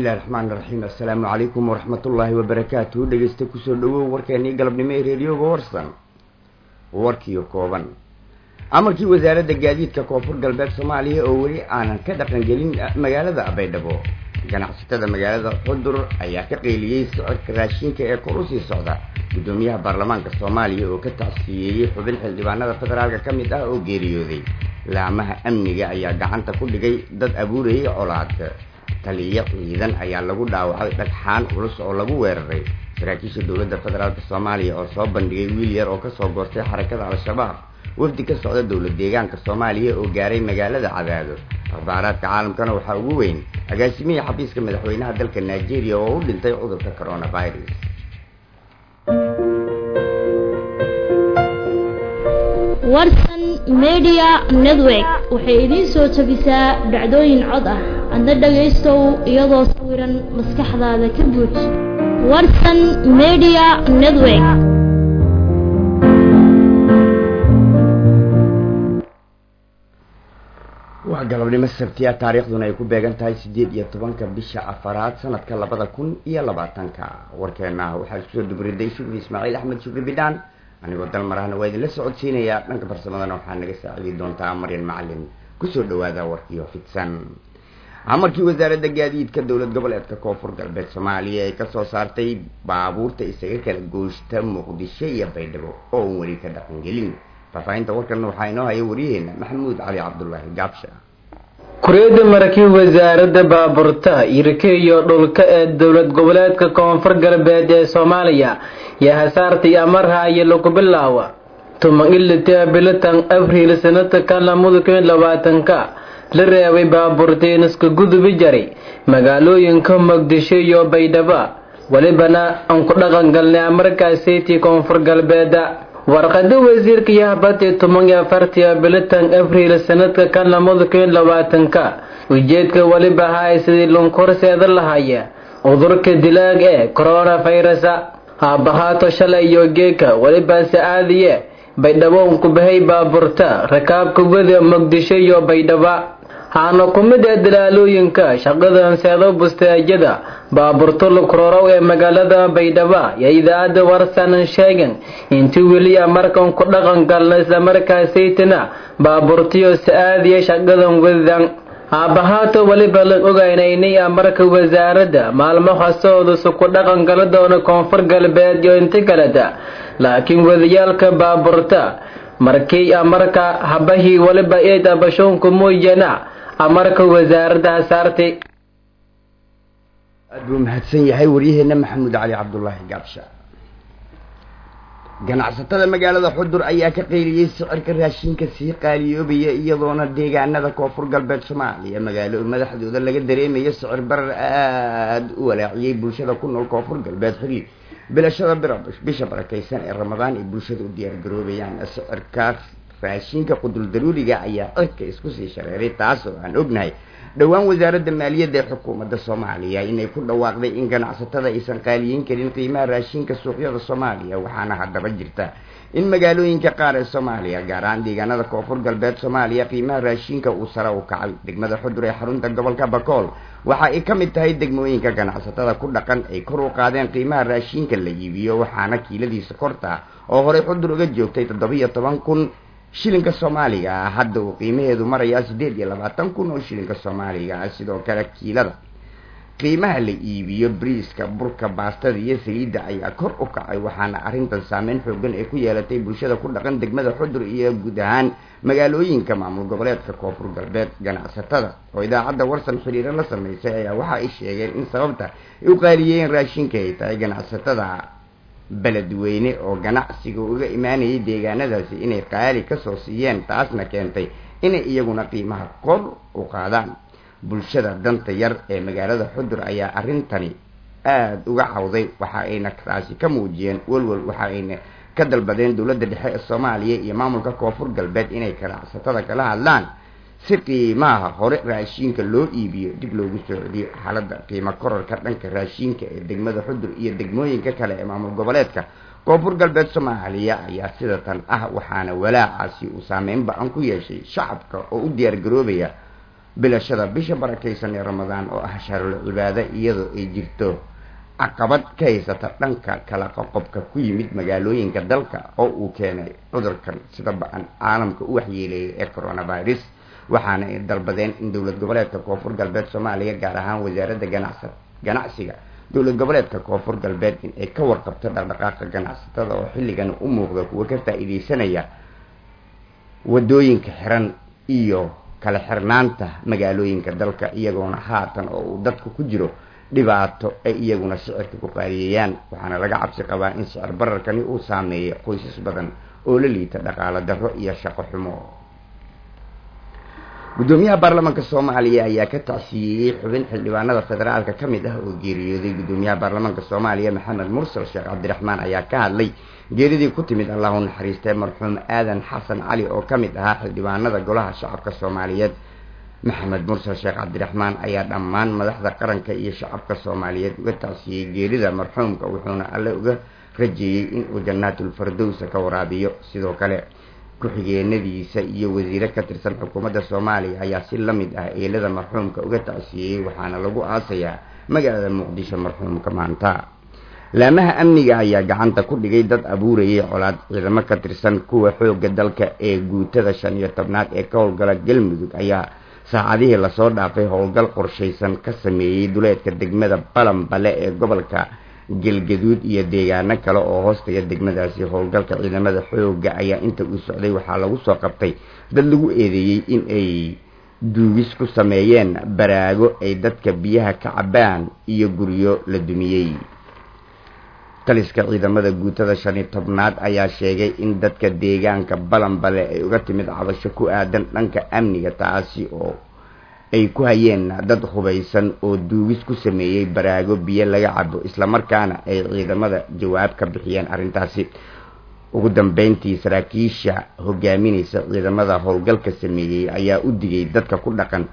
bismillahi raxmaan raxiim assalaamu calaykum waraxmatullaahi wabarakaatuhu dhegeysta kusoo dhawow warkeenii galabnimo ee reediyoga warsan warkiio kooban amarkii wasaaradda gaadiidka koonfur galbeed soomaaliya oo weli aanan ka dhaqangelin magaalada baydhabo ganacsatada magaalada xudur ayaa ka qeyliyey socodka raashinka ee kor usii socda guddoomiyaha baarlamaanka soomaaliya oo ka tacsiyeeyey xubin xildhibaanada federaalka ka mid ah oo geeriyooday laamaha amniga ayaa gacanta ku dhigay dad abuurayay colaad taliyo ciidan ayaa lagu dhaawacay dhagxaan culus oo lagu weeraray saraakiisha dowladda federaalk soomaaliya oo soo bandhigay wiil yar oo kasoo goostay xarakada al-shabaab wafdi ka socda dowlad deegaanka soomaaliya oo gaaray magaalada cadaado akhbaaraadka caalamkana waxaa ugu weyn agaasimihii xafiiska madaxweynaha dalka nigeria oo u dhintay cudurka coronavirus warsan media network waxay idiin soo jabisaa dhacdooyin cod ah adna dhagaystow iyadoo sawiran maskaxdaada ka buuj warsan media network waa galabnimo sabtiya taariikhduna ay ku beegan tahay siddeed iyo tobanka bisha afaraad sanadka labada kun iyo labaatanka warkeena waxaa iskusoo dubriday shukri ismaaciil axmed shukri bidhaan anigoo dalmarahna waa idinla socodsiinayaa dhanka farsamadana waxaa naga saacidi doontaa maryan macalin kusoo dhawaada warkiyo fidsan amarkii wasaaradda gaadiidka dowlad goboleedka koonfur galbeed soomaaliya ay kasoo saartay baabuurta isaga kala gooshta muqdisho iyo baydhabo oo n weli ka dhaqangelin faahfaahinta warkan waxaa inoo haya waryaheena maxamuud cali cabdulaahi gaabsha kuriyada markii wasaaradda baabuurta irka iyo dhulka ee dowlad goboleedka koonfur galbeed ee soomaaliya yaa hasaartii amarhaayo lagu bilaawa tuman ilita bilatan abriil sanadka lamada kun labaatanka la reebay baabuurteen iska gudubi jaray magaalooyinka muqdisho iyo baydhabo welibana aan ku dhaqan galnay amarkaaseytii koonfur galbeeda warqada wasiirka yahabadii toban iyo afartii bilitan abriil sanadka kan lamada kun labaatanka ujeedka weliba ahaay sidii lunkorseeda lahaya cudurka dilaag ee coronavirusa haabahaato shalay iyo geeka welibaase aadiye baydhabo ku bahay baaburta rakaabka wada muqdisho iyo baydhaba haana ku mid ee dalaalooyinka shaqadan seedo busteejada baaburto lukrorow ee magaalada baydhaba iyo idaacadda warsanan sheegan intii weli markan ku dhaqan galna islamarkaasaytana baaburtiyo sa-aadiya shaqadan wadan haabahaato weliba la ogeynaynay marka wasaaradda maalmo hastoodusu ku dhaqan gala doona koonfur galbeed iyo inta kaleta laakiin wadayaalka baaburta markii marka habahii weliba eed abashoonku mooyana amarka wasaaradda hasaartay aad buu mahadsan yahay waryaheena maxamuud cali cabdulaahi gaabsha ganacsatada magaalada xudur ayaa ka qeyliyey sicirka raashinka sii qaaliyoobaya iyadoona deegaanada koonfur galbeed soomaaliya magaalo madaxdooda laga dareemayo sicir barar aada u walaaciyey bulshada ku nool koonfur galbeed xilli bilashada bisha barakeysan ee ramadaan ay bulshada u diyaargaroobayaan sicirkaas raashinka qudul daruuriga ayaa cirka isku sii shareeray taas oo aan ognahay dhowaan wasaaradda maaliyadda ee xukuumadda soomaaliya inay ku dhawaaqday in ganacsatada aysan qaaliyeyn karin qiimaha raashinka suuqyada soomaaliya waxaana haddaba jirta in magaalooyinka qaar ee soomaaliya gaar ahaan deegaanada koonfur galbeed soomaaliya qiimaha raashinka uu sare u kacay degmada xudur ee xarunta gobolka bakool waxa ay ka mid tahay degmooyinka ganacsatada ku dhaqan ay kor u qaadeen qiimaha raashinka la iibiyo waxaana kiiladiisa korta oo horey xudur uga joogtay toddobiyo toban kun shilinka soomaaliga ah hadda uu qiimaheedu marayaa siddeed iyo labaatan kun oo shilinka soomaaliga ah sidoo kale kiilada qiimaha la iibiyo briiska burka baastada iyo saliidda ayaa kor u kacay waxaana arrintan saameyn xoogan ay ku yeelatay bulshada ku dhaqan degmada xudur iyo guud ahaan magaalooyinka maamul goboleedka koonfur galbeed ganacsatada oo idaacadda warsan xiriiro la sameysay ayaa waxa ay sheegeen in sababta ay u qaaliyeen raashinka ay tahay ganacsatada beledweyne oo ganacsiga uga imaanayay deegaanadaasi inay qaali kasoo siiyeen taasna keentay inay iyaguna qiimaha kor u qaadaan bulshada danta yar ee magaalada xudur ayaa arrintani aada uga cawday waxa ayna taasi ka muujiyeen walwal waxa ayna ka dalbadeen dowladda dhexe ee soomaaliya iyo maamulka koonfur galbeed inay ganacsatada kala hadlaan si qiimaha hore raashiinka loo iibiyo dib loogu soo celiyo xaaladda qiimo kororka dhanka raashiinka ee degmada xudur iyo degmooyinka kale ee maamul goboleedka koonfur galbeed soomaaliya ayaa sida tan ah waxaana walaacaasi uu saameyn ba-an ku yeeshay shacabka oo u diyaar garoobaya bilashada bisha barakaysan ee ramadaan oo ah shaarul cibaado iyadoo ay jirto caqabad ka haysata dhanka kala qoqobka ku yimid magaalooyinka dalka oo uu keenay cudurkan sida ba-an caalamka u waxyeeleeyay ee coronavirus waxaana ay dalbadeen in dowlad goboleedka koonfur galbeed soomaaliya gaar ahaan wasaaradda ganacsa ganacsiga dowlad goboleedka koonfur galbeed in ay ka warqabto dhaqdhaqaaqa ganacsatada oo xilligan u muuqda kuwa ka faa-iideysanaya wadooyinka xiran iyo kala xirnaanta magaalooyinka dalka iyagoona haatan oo uu dadku ku jiro dhibaato ay iyaguna sicirka ku qaaliyeeyaan waxaana laga cabsi qabaa in sicir bararkani uu saameeyo qoysas badan oo la liita dhaqaalo darro iyo shaqo xumo guddoomiyaha baarlamaanka soomaaliya ayaa ka tacsiyeeyey xubin xildhibaanada federaalka ka mid ah oo geeriyooday guddoomiyaha baarlamaanka soomaaliya maxamed mursal sheekh cabdiraxmaan ayaa ka hadlay geeridii ku timid allahu naxariistee marxuum aadan xasan cali oo ka mid ahaa xildhibaanada golaha shacabka soomaaliyeed maxamed mursal sheekh cabdiraxmaan ayaa dhammaan madaxda qaranka iyo shacabka soomaaliyeed uga tacsiyey geerida marxuumka wuxuuna alle uga rajeeyey inuu janaatul fardowsa ka waraabiyo sidoo kale ku-xigeenadiisa iyo wasiire ka tirsan xukuumadda soomaaliya ayaa si la mid ah eelada marxuumka uga tacsiyeeyey waxaana lagu aasayaa magaalada muqdisho marxuumka maanta laamaha amniga ayaa gacanta ku dhigay dad abuurayay colaad ciidamo ka tirsan kuwa xoogga dalka ee guutada shan iyo tobnaad ee ka howlgala galmudug ayaa saacadihii lasoo dhaafay howlgal qorshaysan ka sameeyey duleedka degmada balambale ee gobolka galgaduud iyo deegaano kale oo hoostaga degmadaasi howlgalka ciidamada xoogga ayaa inta uu socday waxaa lagu soo qabtay dad lagu eedeeyey in ay duugis ku sameeyeen baraago ay dadka biyaha ka cabaan iyo guryo la dumiyey taliska ciidamada guutada shan iyo tobnaad ayaa sheegay in dadka deegaanka balambale ay uga timid cabasho ku aadan dhanka amniga taasi oo ay ku hayeen dad hubaysan oo duugis ku sameeyey baraago biyo laga cabo islamarkaana ay ciidamada jawaab ka bixiyeen arrintaasi ugu dambeyntii saraakiisha hogaaminaysa ciidamada howlgalka sameeyey ayaa u digay dadka ku dhaqan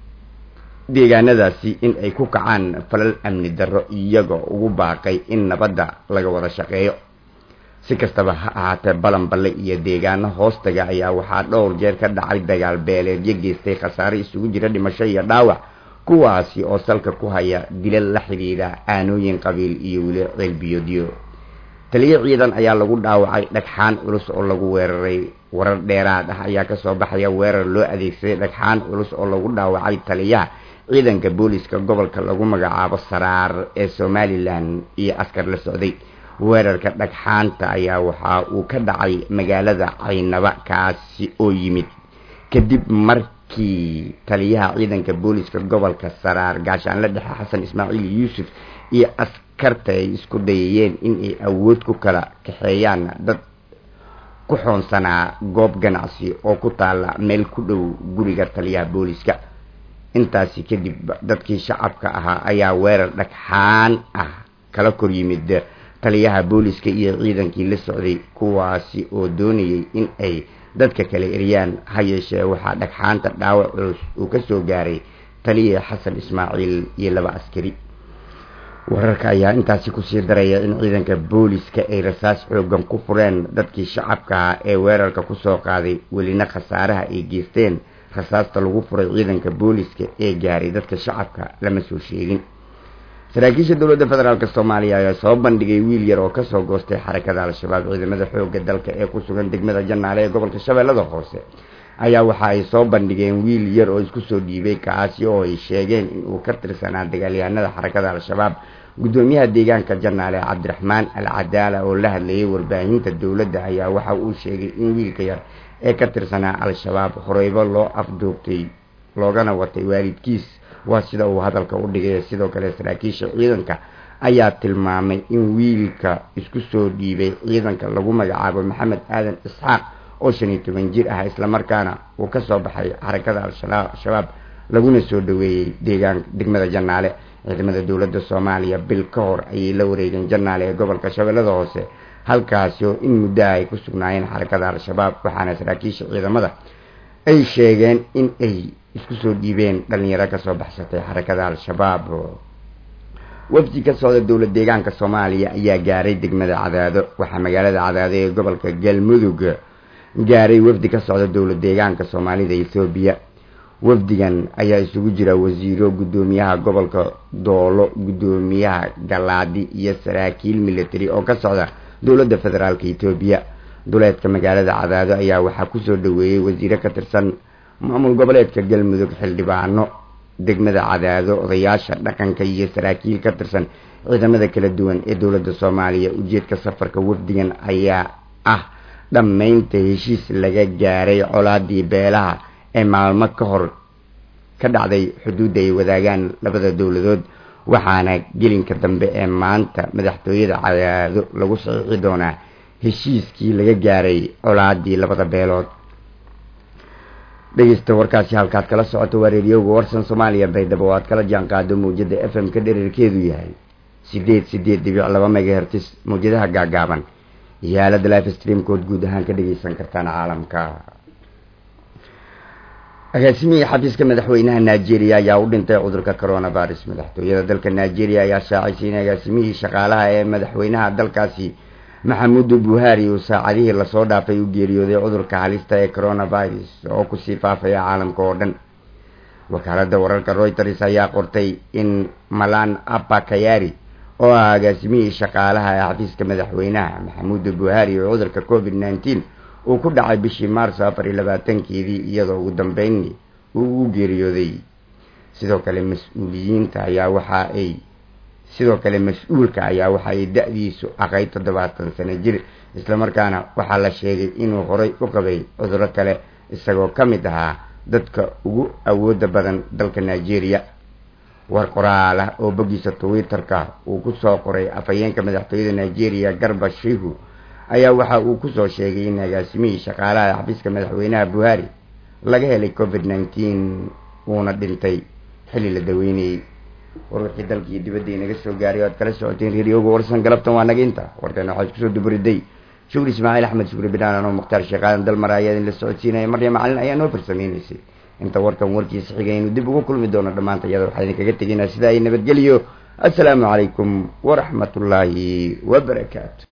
deegaanadaasi in ay ku kacaan falal amni darro iyagoo ugu baaqay in nabadda laga wada shaqeeyo si kastaba ha ahaatee balanballe iyo deegaano hoostaga ayaa waxaa dhowr jeer ka dhacay dagaal beeleedyo geystay khasaare isugu jira dhimasho iyo dhaawac kuwaasi oo salka ku haya dilal la xidhiidha aanooyin qabiil iyo weli ceelbiyoodyo taliyo ciidan ayaa lagu dhaawacay dhagxaan culus oo lagu weeraray warar dheeraad ah ayaa kasoo baxaya weerar loo adeegsaday dhagxaan culus oo lagu dhaawacay taliyaha ciidanka booliska gobolka lagu magacaabo saraar ee somalilan iyo askar la socday weerarka dhagxaanta ayaa waxa uu ka dhacay magaalada caynaba kaasi oo yimid kadib markii taliyaha ciidanka booliska gobolka saraar gaashaanle dhexe xasan ismaaciil yuusuf iyo askarta ay isku dayayeen inay awood ku kala kaxeeyaan dad ku xoonsanaa goob ganacsi oo ku taala meel ku dhow guriga taliyaha booliska intaasi kadib dadkii shacabka ahaa ayaa weerar dhagxaan ah kala kor yimid taliyaha booliska iyo ciidankii la socday kuwaasi oo doonayay in ay dadka kale eryaan ha yeeshee waxaa dhagxaanta dhaawac culus uu ka soo gaaray taliya xasan ismaaciil iyo laba askari wararka ayaa intaasi kusii daraya in ciidanka booliska ay rasaas xoogan ku fureen dadkii shacabka ah ee weerarka kusoo qaaday welina khasaaraha ay geysteen rasaasta lagu furay ciidanka booliska ee gaaray dadka shacabka lama soo sheegin saraakiisha dowladda federaalk soomaaliya ayaa soo bandhigay wiil yar oo kasoo goostay xarakada al-shabaab ciidamada xooga dalka ee ku sugan degmada janaale ee gobolka shabeellada hoose ayaa waxa ay soo bandhigeen wiil yar oo isku soo dhiibay kaasi oo ay sheegeen inuu ka tirsanaa dagaalyahanada xarakada al-shabaab guddoomiyaha deegaanka janaale cabdiraxmaan al cadaala oo la hadlayay warbaahinta dowladda ayaa waxa uu sheegay in wiilka yar ee ka tirsanaa al-shabaab horeybo loo afduubtay loogana watay waalidkiis waa sida uu hadalka u dhigay sidoo kale saraakiisha ciidanka ayaa tilmaamay in wiilka isku soo dhiibay ciidanka lagu magacaabo maxamed aadan isxaaq oo shan iyo toban jir ah islamarkaana uu kasoo baxay xarakada al-shabaab laguna soo dhaweeyey deegaan degmada janaale ciidamada dowladda soomaaliya bil ka hor ayay la wareegeen janaale ee gobolka shabeellada hoose halkaasi oo in muddaha ay ku sugnaayeen xarakada al-shabaab waxaana saraakiisha ciidamada ay sheegeen in ay isku soo dhiibeen dhalinyaro kasoo baxsatay xarakada al-shabaab wafdi ka socda dowlad deegaanka soomaaliya ayaa gaaray degmada cadaado waxaa magaalada cadaado ee gobolka galmudug gaaray wafdi ka socda dowlad deegaanka soomaalida ethoobiya wafdigan ayaa isugu jira wasiiro guddoomiyaha gobolka doolo guddoomiyaha galaadi iyo saraakiil military oo ka socda dowladda federaalk etoobiya duleedka magaalada cadaado ayaa waxaa kusoo dhaweeyey wasiiro ka tirsan maamul goboleedka galmudug xildhibaano degmada cadaado odayaasha dhaqanka iyo saraakiil ka tirsan ciidamada kala duwan ee dowladda soomaaliya ujeedka safarka wafdigan ayaa ah dhammaynta heshiis laga gaaray colaadii beelaha ee maalmo ka hor ka dhacday xuduudda ay wadaagaan labada dowladood waxaana gelinka dambe ee maanta madaxtooyada cadaado lagu saxiixi doonaa heshiiskii laga gaaray colaadii labada beelood dhegeysta warkaasi halkaad kala socoto waa reediyoga warsan soomaaliya baydhabo oo aad kala jaan qaado mawjada f m ka dherarkeedu yahay sideed sideed dhibic laba megahertis mawjadaha gaagaaban iyo aalada life streamkood guud ahaan ka dhegeysan kartaan caalamka agaasimihii xafiiska madaxweynaha nigeria ayaa u dhintay cudurka coronavirus madaxtooyada dalka nigeria ayaa shaacisay in agaasimihii shaqaalaha ee madaxweynaha dalkaasi maxamudu buhari uu saacadihii lasoo dhaafay u geeriyooday cudurka halista ee coronavirus oo kusii faafaya caalamka oo dhan wakaalada wararka reuters ayaa qortay in malan apa kayari oo ah agaasimihii shaqaalaha ee xafiiska madaxweynaha maxamudu buhari oo cudurka covid nneteen uu ku dhacay bishii maarso afar iyo labaatankeedii iyadoo ugu dambeyn uu u geeriyooday sidoo kale mas-uuliyiinta ayaa waxa ay sidoo kale mas-uulka ayaa waxa ay da-diisu aqay toddobaatan sano jir islamarkaana waxaa la sheegay inuu horay u qabay cuduro kale isagoo ka mid ahaa dadka ugu awooda badan dalka nigeria war qoraal ah oo boggiisa twitter-ka uu kusoo qoray afhayeenka madaxtooyada nigeria garba shihu ayaa waxa uu kusoo sheegay in agaasimihii shaqaalaha xafiiska madaxweynaha buhari laga helay covid nneteen uuna dhintay xilli la daweynayey warwarkii dalkii dibadda inaga soo gaaray o aad kala socoteen reeriyooga warsan galabtan waa naga inta warkan waxaa iskusoo duburiday shukri ismaaciil axmed shukri bidhaan anoo mukhtaar sheekaadan dalmar ayaa idin la socodsiinaya marya macalin ayaa noo farsameynaysay inta warkan warkiisa xigay inuu dib ugu kulmi doono dhammaanta iyada waxaa idinkaga teginaa sida ay nabadgeliyo assalaamu calaykum waraxmatullaahi wabarakaatu